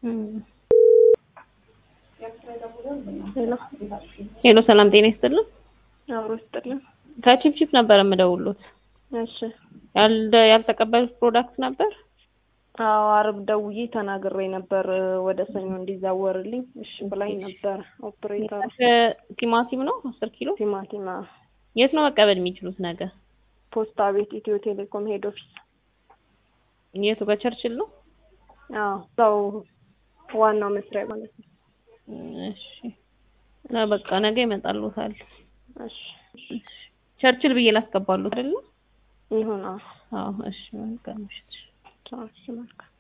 ሄሎ ሄሎ ሰላም ጤና ይስጥልን። አብሮ ይስጥልን። ከቺፕቺፕ ነበር የምደውሉት። እሺ ያልደ ያልተቀበሉት ፕሮዳክት ነበር? አዎ አርብ ደውዬ ተናግሬ ነበር ወደ ሰኞ እንዲዛወርልኝ እሺ ብላኝ ነበር። ኦፕሬተሩ ቲማቲም ነው አስር ኪሎ ቲማቲም አዎ። የት ነው መቀበል የሚችሉት ነገ? ፖስታ ቤት ኢትዮ ቴሌኮም ሄድ ኦፊስ። የቱ በቸርችል ነው? አዎ እዛው ዋናው መስሪያ ማለት ነው። እሺ እና በቃ ነገ ይመጣሉታል። እሺ ቸርችል ብዬ ላስገባሉት አይደለ? ይሁን። አዎ አዎ እሺ መልካም ምሽት። ቻው። እሺ መልካም